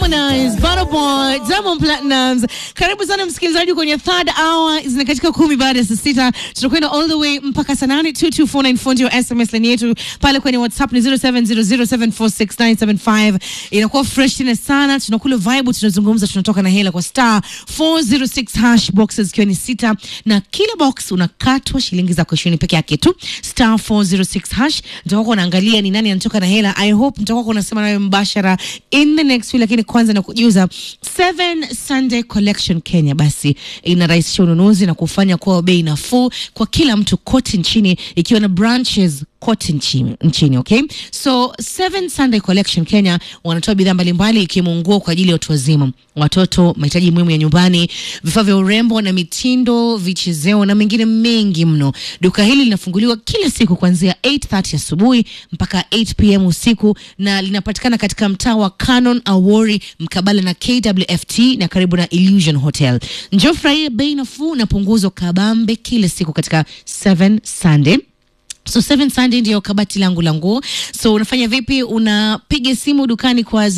Harmonize, Burna Boy, Diamond Platnumz. Karibu sana msikilizaji kwenye third hour, zina katika kumi baada ya saa sita. Tutakwenda all the way mpaka saa nane. 22494 ndio SMS line yetu pale kwenye WhatsApp ni 0700746975. Inakuwa fresh tena sana, tunakula vibe, tunazungumza, tunatoka na hela kwa star 406 hash boxes ikiwa ni sita, na kila box unakatwa shilingi zako ishirini peke yake tu, star 406 hash. Nitakuwa unaangalia ni nani anatoka na hela. I hope nitakuwa unasema nawe mbashara in the next week, lakini kwanza na kujuza Seven Sunday Collection Kenya basi inarahisisha ununuzi na kufanya kuwa bei nafuu kwa kila mtu kote nchini ikiwa na branches kote nchini, nchini okay? So Seven Sunday Collection Kenya wanatoa bidhaa mbalimbali ikiwemo nguo kwa ajili ya watu wazima, watoto, mahitaji muhimu ya nyumbani, vifaa vya urembo na mitindo, vichezeo na mengine mengi mno. Duka hili linafunguliwa kila siku kuanzia 8:30 asubuhi mpaka 8 pm usiku na linapatikana katika mtaa wa Canon Awori mkabala na KWFT na karibu na Illusion Hotel. Njoo furahia bei nafuu na punguzo kabambe kila siku katika Seven Sunday So Seven Sunday ndio kabati langu la nguo. So unafanya vipi? Unapiga simu dukani kwa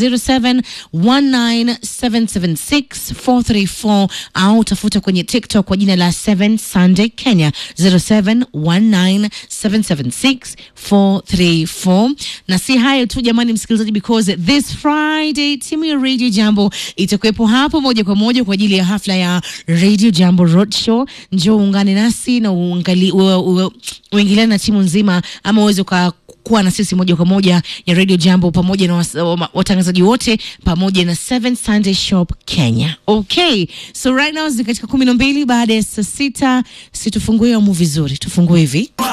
0719776434 au tafuta kwenye TikTok kwa jina la Seven Sunday Kenya 0719776434. Na si hayo tu jamani, msikilizaji, because this Friday timu ya Radio Jambo itakuwepo hapo moja kwa moja kwa ajili ya hafla ya Radio Jambo Roadshow. Njoo uungane nasi na uangalie uingiliane na timu nzima ama uweze kuwa na sisi moja kwa moja ya Radio Jambo pamoja na watangazaji wote pamoja na Seven Sunday Shop Kenya. Okay, so right now ni katika kumi na mbili baada ya saa sita. Situfungue amu vizuri, tufungue hivi